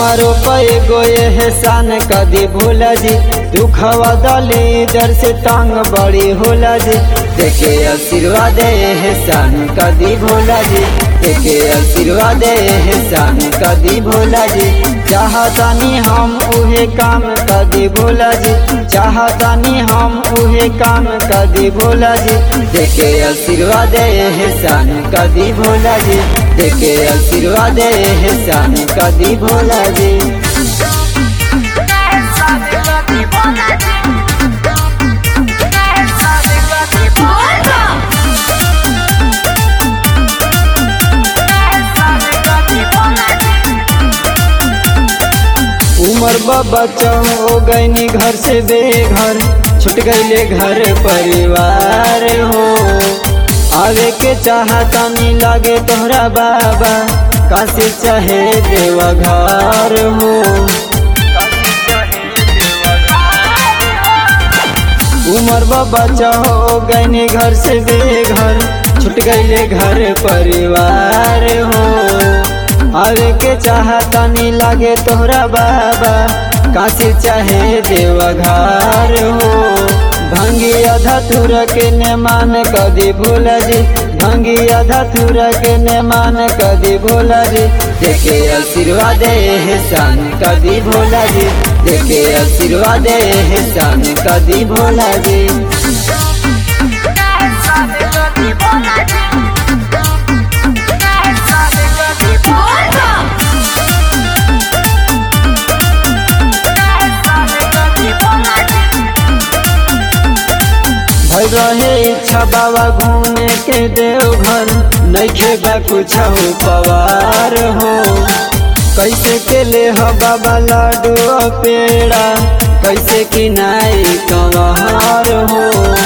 हमारो पे गोए एहसान कदी भोला जी दुखवा दली दर से टांग बड़ी होला जी देखे आशीर्वाद एहसान कदी भोला जी देखे आशीर्वाद एहसान कदी भोला जी चाहतानी हम उहे काम कदी भोला जी चाहतानी हम उहे काम कदी भोला जी देखे आशीर्वाद एहसान कदी भोला जी देखे आशीर्वाद एहसान कदी भोला जी उमर बाबा हो गईनी घर से बेघर छुट गईले घर परिवार हो आवे के चाहता नी लागे तोहरा बाबा काशी चाहे देवा घर हो उमर बाबा हो गईनी घर से बेघर छुट गईले घर परिवार हो आवे के चाहता नी लागे तोहरा बाबा काशी चाहे देवा घर हो भंगी आधा थुर के ने मान कदी भोला जी भंगी आधा थुर के ने मान कदी भोला जी देखे आशीर्वाद एहसान कदी भोला जी देखे आशीर्वाद एहसान कदी भोला जी भल रहे इच्छा बाबा घूमे के देवघर नैखे बा कुछ पवार हो कैसे के ले हो बाबा लाडू और पेड़ा कैसे कि नाई कंवार हो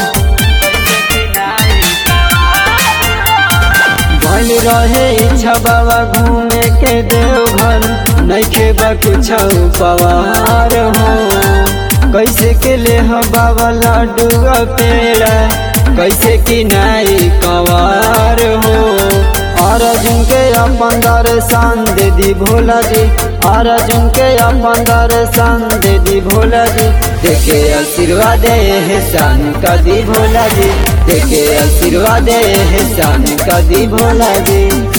भल रहे इच्छा बाबा घूमे के देवघर नैखे बा कुछ पवार हो कैसे के ले हो बाबा लाडू पेड़ा कैसे कि नाई कंवार हो और के अपन दर्शन दे दी भोला जी और के अपन दर्शन दे दी भोला जी देखे आशीर्वाद एहसान कदी भोला जी देखे आशीर्वाद एहसान कदी भोला जी